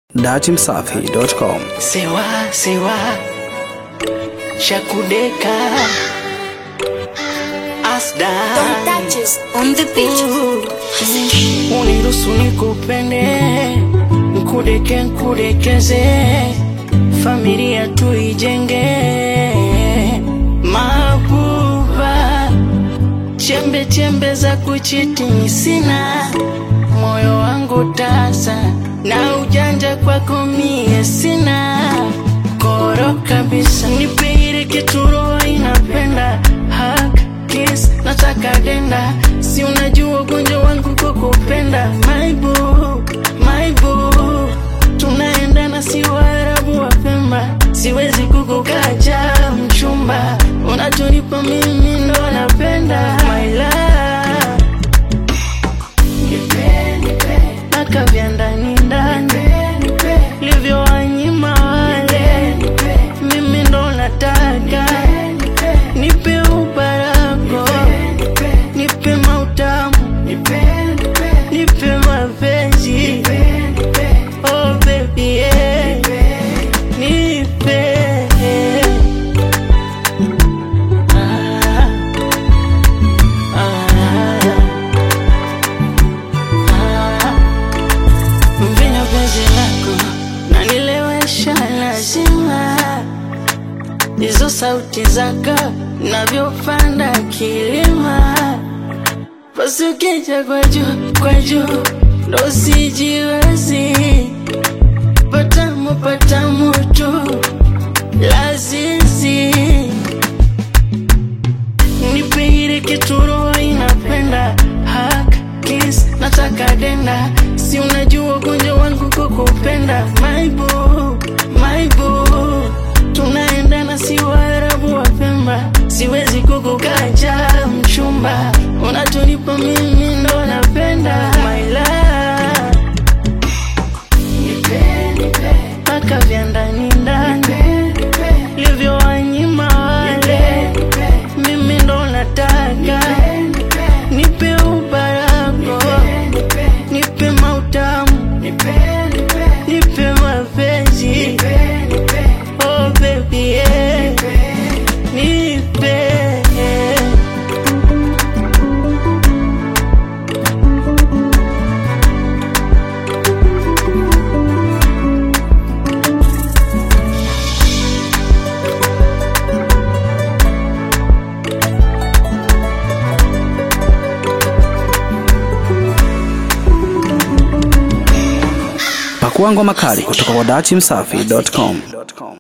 datimsafi.com. Sewa, sewa, Shakudeka, Asda, Don't touch us on the beach. uniruhusu nikupende, nkudeke nkudekeze, familia tuijenge, mabuba, chembe chembe za kuchiti sina, moyo wangu tasa, na ujanja kwako mie sina, koro kabisa, nipe ile kitu roho inapenda, hug, kiss, nataka denda, si unajua ugonjwa wangu kukupenda, my boo, my boo, tunaendana si Waarabu wa Pemba, siwezi kukukacha mchumba, unachonipa mimi ndo napenda, my love mpaka vya ndani ndani livyowanyima wale, mimi ndo nataka nipe ubarako, nipe mautamu, nipe mapenzi, oh baby yeah. nipe ah, ah, Mvinyo penzi lako nanilewesha lazima, hizo sauti zako navyopanda kilima, basi ukija kwa juu kwa juu ndo sijiwezi, patamu patamu tu lazizi nipe ile kitu roho inapenda hug, kiss, nataka denda, si unajua ugonjwa wangu kukupenda, my boo, my boo, tunaendana si Waarabu wa Pemba, siwezi kukukacha mchumba, unachonipa mimi ndo napenda, my love, mpaka vya ndani ndani livyowanyima wale, mimi ndo nataka nipe ubarako, nipe mautamu, nipe mapenzi, oh baby yeah. nipe Pakua ngoma kali kutoka kwa datimsafi.com.